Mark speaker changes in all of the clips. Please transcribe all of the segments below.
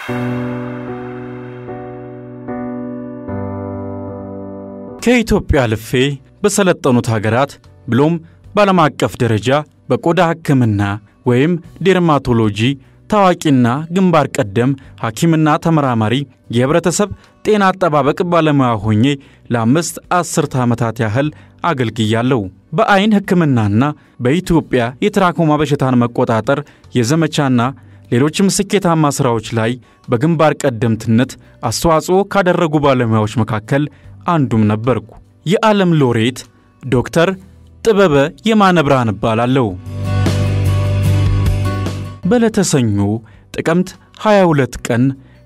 Speaker 1: ከኢትዮጵያ አልፌ በሰለጠኑት ሀገራት ብሎም በዓለም አቀፍ ደረጃ በቆዳ ሕክምና ወይም ዴርማቶሎጂ ታዋቂና ግንባር ቀደም ሐኪምና ተመራማሪ የህብረተሰብ ጤና አጠባበቅ ባለሙያ ሆኜ ለአምስት አስርተ ዓመታት ያህል አገልግያለሁ። በዐይን ሕክምናና በኢትዮጵያ የትራኮማ በሽታን መቆጣጠር የዘመቻና ሌሎችም ስኬታማ ሥራዎች ላይ በግንባር ቀደምትነት አስተዋጽኦ ካደረጉ ባለሙያዎች መካከል አንዱም ነበርኩ። የዓለም ሎሬት ዶክተር ጥበበ የማነ ብርሃን እባላለሁ። በዕለተ ሰኞ ጥቅምት 22 ቀን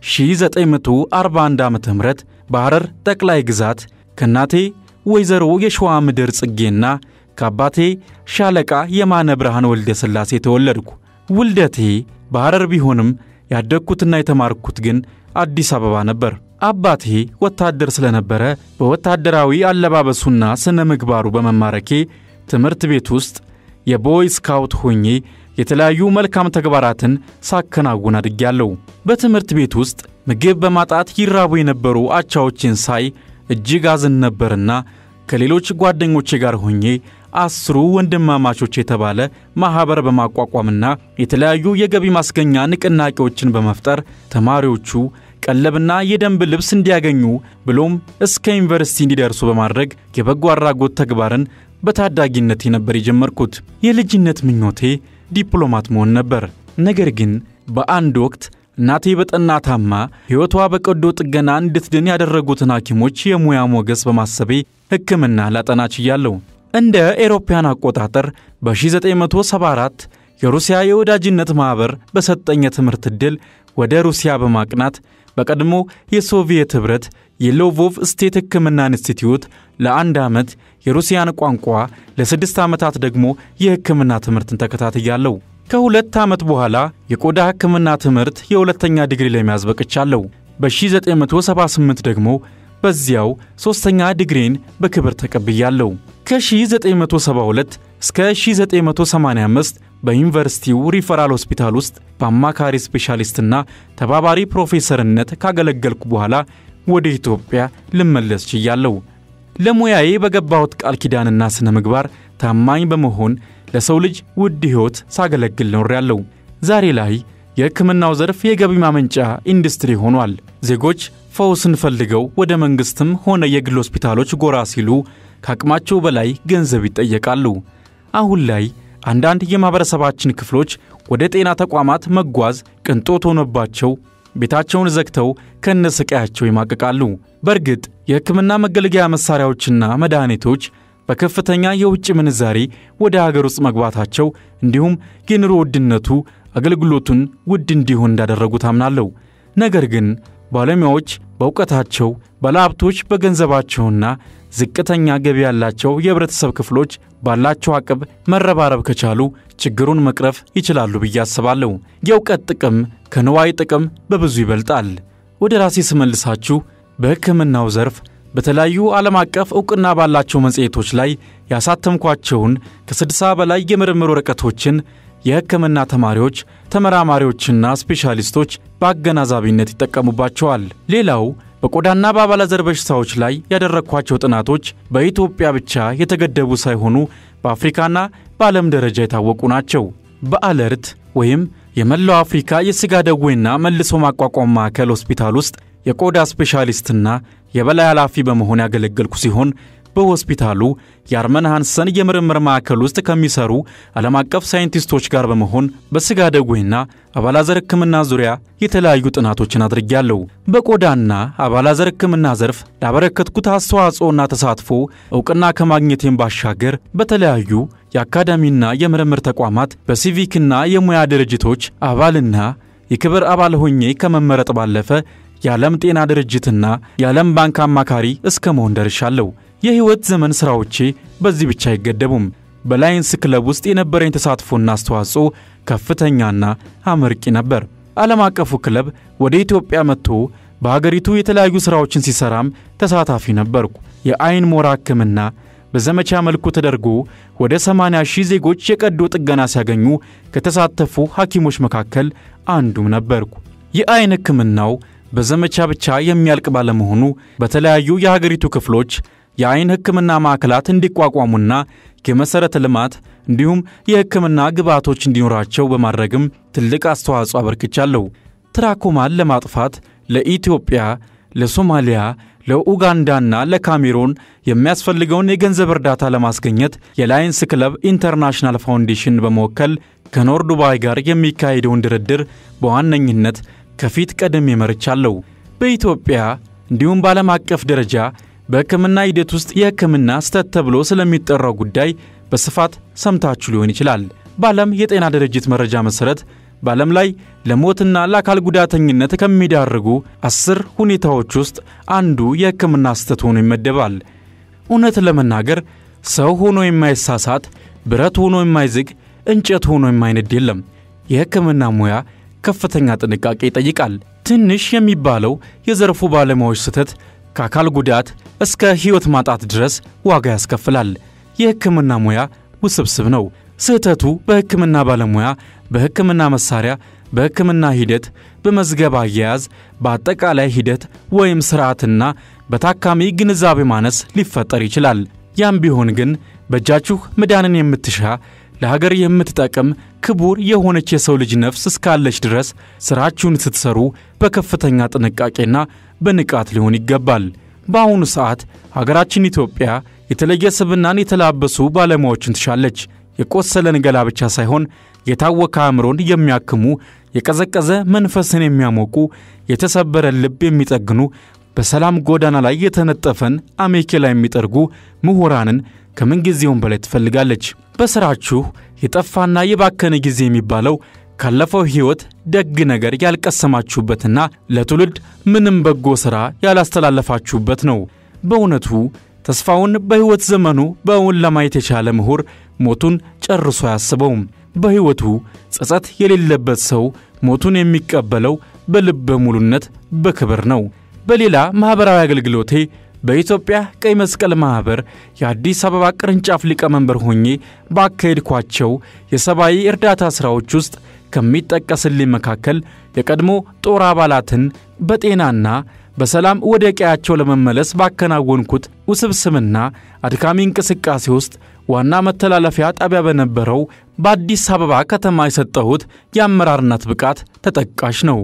Speaker 1: 1941 ዓ ም በሐረር ጠቅላይ ግዛት ከእናቴ ወይዘሮ የሸዋ ምድር ጽጌና ከአባቴ ሻለቃ የማነ ብርሃን ወልደ ሥላሴ ተወለድኩ። ውልደቴ በሐረር ቢሆንም ያደግኩትና የተማርኩት ግን አዲስ አበባ ነበር። አባቴ ወታደር ስለነበረ በወታደራዊ አለባበሱና ስነ ምግባሩ በመማረኬ ትምህርት ቤት ውስጥ የቦይ ስካውት ሆኜ የተለያዩ መልካም ተግባራትን ሳከናውን አድጌያለሁ። በትምህርት ቤት ውስጥ ምግብ በማጣት ይራቡ የነበሩ አቻዎችን ሳይ እጅግ አዝን ነበርና ከሌሎች ጓደኞቼ ጋር ሆኜ አስሩ ወንድማማቾች የተባለ ማኅበር በማቋቋምና የተለያዩ የገቢ ማስገኛ ንቅናቄዎችን በመፍጠር ተማሪዎቹ ቀለብና የደንብ ልብስ እንዲያገኙ ብሎም እስከ ዩኒቨርሲቲ እንዲደርሱ በማድረግ የበጎ አድራጎት ተግባርን በታዳጊነቴ ነበር የጀመርኩት። የልጅነት ምኞቴ ዲፕሎማት መሆን ነበር። ነገር ግን በአንድ ወቅት እናቴ በጠና ታማ ሕይወቷ በቀዶ ጥገና እንድትድን ያደረጉትን ሐኪሞች የሙያ ሞገስ በማሰቤ ሕክምና ላጠና ችያለሁ። እንደ ኤሮፓያን አቆጣጠር በ1974 የሩሲያ የወዳጅነት ማኅበር በሰጠኝ የትምህርት ዕድል ወደ ሩሲያ በማቅናት በቀድሞ የሶቪየት ኅብረት የሎቮቭ ስቴት ሕክምና ኢንስቲትዩት ለአንድ ዓመት የሩሲያን ቋንቋ ለስድስት ዓመታት ደግሞ የሕክምና ትምህርትን ተከታትያለሁ። ከሁለት ዓመት በኋላ የቆዳ ሕክምና ትምህርት የሁለተኛ ዲግሪ ለመያዝ በቅቻለሁ። በ1978 ደግሞ በዚያው ሦስተኛ ዲግሪን በክብር ተቀብያለሁ። ከ1972 እስከ 1985 በዩኒቨርሲቲው ሪፈራል ሆስፒታል ውስጥ በአማካሪ ስፔሻሊስትና ተባባሪ ፕሮፌሰርነት ካገለገልኩ በኋላ ወደ ኢትዮጵያ ልመለስ ችያለሁ። ለሙያዬ በገባሁት ቃል ኪዳንና ሥነ ምግባር ታማኝ በመሆን ለሰው ልጅ ውድ ሕይወት ሳገለግል ኖሬያለሁ። ዛሬ ላይ የሕክምናው ዘርፍ የገቢ ማመንጫ ኢንዱስትሪ ሆኗል። ዜጎች ፈውስን ፈልገው ወደ መንግሥትም ሆነ የግል ሆስፒታሎች ጎራ ሲሉ ከአቅማቸው በላይ ገንዘብ ይጠየቃሉ። አሁን ላይ አንዳንድ የማኅበረሰባችን ክፍሎች ወደ ጤና ተቋማት መጓዝ ቅንጦት ሆኖባቸው ቤታቸውን ዘግተው ከነስቃያቸው ይማቅቃሉ። በእርግጥ የሕክምና መገልገያ መሣሪያዎችና መድኃኒቶች በከፍተኛ የውጭ ምንዛሬ ወደ አገር ውስጥ መግባታቸው እንዲሁም የኑሮ ውድነቱ አገልግሎቱን ውድ እንዲሆን እንዳደረጉ ታምናለሁ። ነገር ግን ባለሙያዎች በእውቀታቸው፣ ባለሀብቶች በገንዘባቸውና ዝቅተኛ ገቢ ያላቸው የህብረተሰብ ክፍሎች ባላቸው አቅም መረባረብ ከቻሉ ችግሩን መቅረፍ ይችላሉ ብዬ አስባለሁ። የእውቀት ጥቅም ከንዋይ ጥቅም በብዙ ይበልጣል። ወደ ራሴ ስመልሳችሁ በሕክምናው ዘርፍ በተለያዩ ዓለም አቀፍ ዕውቅና ባላቸው መጽሔቶች ላይ ያሳተምኳቸውን ከስድሳ በላይ የምርምር ወረቀቶችን የሕክምና ተማሪዎች፣ ተመራማሪዎችና ስፔሻሊስቶች በአገናዛቢነት ይጠቀሙባቸዋል። ሌላው በቆዳና በአባላዘር በሽታዎች ላይ ያደረግኳቸው ጥናቶች በኢትዮጵያ ብቻ የተገደቡ ሳይሆኑ በአፍሪካና በዓለም ደረጃ የታወቁ ናቸው። በአለርት ወይም የመላው አፍሪካ የሥጋ ደዌና መልሶ ማቋቋም ማዕከል ሆስፒታል ውስጥ የቆዳ ስፔሻሊስትና የበላይ ኃላፊ በመሆን ያገለገልኩ ሲሆን በሆስፒታሉ የአርመን ሃንሰን የምርምር ማዕከል ውስጥ ከሚሰሩ ዓለም አቀፍ ሳይንቲስቶች ጋር በመሆን በሥጋ ደዌና አባላዘር ሕክምና ዙሪያ የተለያዩ ጥናቶችን አድርጌያለሁ። በቆዳና አባላዘር ሕክምና ዘርፍ ላበረከትኩት አስተዋጽኦና ተሳትፎ ዕውቅና ከማግኘቴም ባሻገር በተለያዩ የአካዳሚና የምርምር ተቋማት በሲቪክና የሙያ ድርጅቶች አባልና የክብር አባል ሆኜ ከመመረጥ ባለፈ የዓለም ጤና ድርጅትና የዓለም ባንክ አማካሪ እስከ መሆን ደርሻለሁ። የሕይወት ዘመን ሥራዎቼ በዚህ ብቻ አይገደቡም። በላይንስ ክለብ ውስጥ የነበረኝ ተሳትፎና አስተዋጽኦ ከፍተኛና አመርቂ ነበር። ዓለም አቀፉ ክለብ ወደ ኢትዮጵያ መጥቶ በሀገሪቱ የተለያዩ ሥራዎችን ሲሠራም ተሳታፊ ነበርኩ። የዐይን ሞራ ሕክምና በዘመቻ መልኩ ተደርጎ ወደ 80 ሺህ ዜጎች የቀዶ ጥገና ሲያገኙ ከተሳተፉ ሐኪሞች መካከል አንዱም ነበርኩ። የአይን ሕክምናው በዘመቻ ብቻ የሚያልቅ ባለመሆኑ በተለያዩ የሀገሪቱ ክፍሎች የአይን ሕክምና ማዕከላት እንዲቋቋሙና የመሠረተ ልማት እንዲሁም የሕክምና ግብዓቶች እንዲኖራቸው በማድረግም ትልቅ አስተዋጽኦ አበርክቻለሁ። ትራኮማን ለማጥፋት ለኢትዮጵያ፣ ለሶማሊያ፣ ለኡጋንዳና ለካሜሮን የሚያስፈልገውን የገንዘብ እርዳታ ለማስገኘት የላየንስ ክለብ ኢንተርናሽናል ፋውንዴሽን በመወከል ከኖር ዱባይ ጋር የሚካሄደውን ድርድር በዋነኝነት ከፊት ቀደም መርቻለሁ። በኢትዮጵያ እንዲሁም በዓለም አቀፍ ደረጃ በሕክምና ሂደት ውስጥ የሕክምና ስህተት ተብሎ ስለሚጠራው ጉዳይ በስፋት ሰምታችሁ ሊሆን ይችላል። በዓለም የጤና ድርጅት መረጃ መሠረት በዓለም ላይ ለሞትና ለአካል ጉዳተኝነት ከሚዳርጉ አስር ሁኔታዎች ውስጥ አንዱ የሕክምና ስህተት ሆኖ ይመደባል። እውነት ለመናገር ሰው ሆኖ የማይሳሳት፣ ብረት ሆኖ የማይዝግ፣ እንጨት ሆኖ የማይነድ የለም። የሕክምና ሙያ ከፍተኛ ጥንቃቄ ይጠይቃል። ትንሽ የሚባለው የዘርፉ ባለሙያዎች ስህተት ከአካል ጉዳት እስከ ሕይወት ማጣት ድረስ ዋጋ ያስከፍላል። የሕክምና ሙያ ውስብስብ ነው። ስህተቱ በሕክምና ባለሙያ፣ በሕክምና መሳሪያ፣ በሕክምና ሂደት፣ በመዝገብ አያያዝ፣ በአጠቃላይ ሂደት ወይም ስርዓትና በታካሚ ግንዛቤ ማነስ ሊፈጠር ይችላል። ያም ቢሆን ግን በእጃችሁ መዳንን የምትሻ ለሀገር የምትጠቅም ክቡር የሆነች የሰው ልጅ ነፍስ እስካለች ድረስ ሥራችሁን ስትሰሩ በከፍተኛ ጥንቃቄና በንቃት ሊሆን ይገባል። በአሁኑ ሰዓት ሀገራችን ኢትዮጵያ የተለየ ስብናን የተላበሱ ባለሙያዎችን ትሻለች። የቆሰለን ገላ ብቻ ሳይሆን የታወከ አእምሮን የሚያክሙ፣ የቀዘቀዘ መንፈስን የሚያሞቁ፣ የተሰበረን ልብ የሚጠግኑ፣ በሰላም ጎዳና ላይ የተነጠፈን አሜኬላ የሚጠርጉ ምሁራንን ከምንጊዜውም በላይ ትፈልጋለች። በሥራችሁ የጠፋና የባከነ ጊዜ የሚባለው ካለፈው ሕይወት ደግ ነገር ያልቀሰማችሁበትና ለትውልድ ምንም በጎ ሥራ ያላስተላለፋችሁበት ነው። በእውነቱ ተስፋውን በሕይወት ዘመኑ በእውን ለማየት የቻለ ምሁር ሞቱን ጨርሶ አያስበውም። በሕይወቱ ጸጸት የሌለበት ሰው ሞቱን የሚቀበለው በልበ ሙሉነት በክብር ነው። በሌላ ማኅበራዊ አገልግሎቴ በኢትዮጵያ ቀይ መስቀል ማኅበር የአዲስ አበባ ቅርንጫፍ ሊቀመንበር ሆኜ ባካሄድኳቸው የሰብአዊ እርዳታ ሥራዎች ውስጥ ከሚጠቀስልኝ መካከል የቀድሞ ጦር አባላትን በጤናና በሰላም ወደ ቀያቸው ለመመለስ ባከናወንኩት ውስብስብና አድካሚ እንቅስቃሴ ውስጥ ዋና መተላለፊያ ጣቢያ በነበረው በአዲስ አበባ ከተማ የሰጠሁት የአመራርነት ብቃት ተጠቃሽ ነው።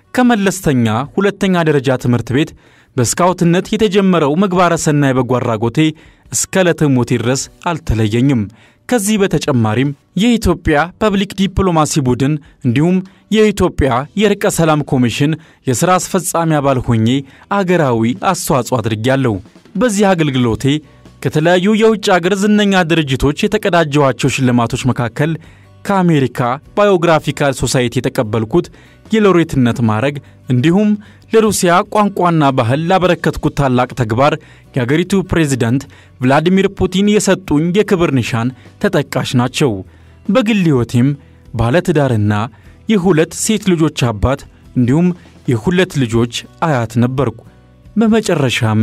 Speaker 1: ከመለስተኛ ሁለተኛ ደረጃ ትምህርት ቤት በስካውትነት የተጀመረው ምግባረ ሰናይ በጎ አድራጎቴ እስከ ዕለተ ሞቴ ድረስ አልተለየኝም። ከዚህ በተጨማሪም የኢትዮጵያ ፐብሊክ ዲፕሎማሲ ቡድን እንዲሁም የኢትዮጵያ የርቀ ሰላም ኮሚሽን የሥራ አስፈጻሚ አባል ሆኜ አገራዊ አስተዋጽኦ አድርጌያለሁ። በዚህ አገልግሎቴ ከተለያዩ የውጭ አገር ዝነኛ ድርጅቶች የተቀዳጀዋቸው ሽልማቶች መካከል ከአሜሪካ ባዮግራፊካል ሶሳይቲ የተቀበልኩት የሎሬትነት ማዕረግ እንዲሁም ለሩሲያ ቋንቋና ባህል ላበረከትኩት ታላቅ ተግባር የአገሪቱ ፕሬዚዳንት ቭላዲሚር ፑቲን የሰጡኝ የክብር ኒሻን ተጠቃሽ ናቸው። በግል ሕይወቴም ባለትዳርና የሁለት ሴት ልጆች አባት እንዲሁም የሁለት ልጆች አያት ነበርኩ። በመጨረሻም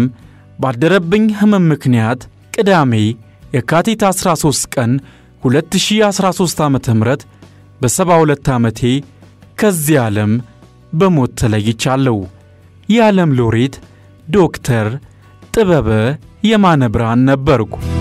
Speaker 1: ባደረብኝ ሕመም ምክንያት ቅዳሜ የካቲት 13 ቀን 2013 ዓ ም በ72 ዓመቴ ከዚህ ዓለም በሞት ተለይቻለሁ። የዓለም ሎሬት ዶክተር ጥበበ የማነ ብርሃን ነበርኩ።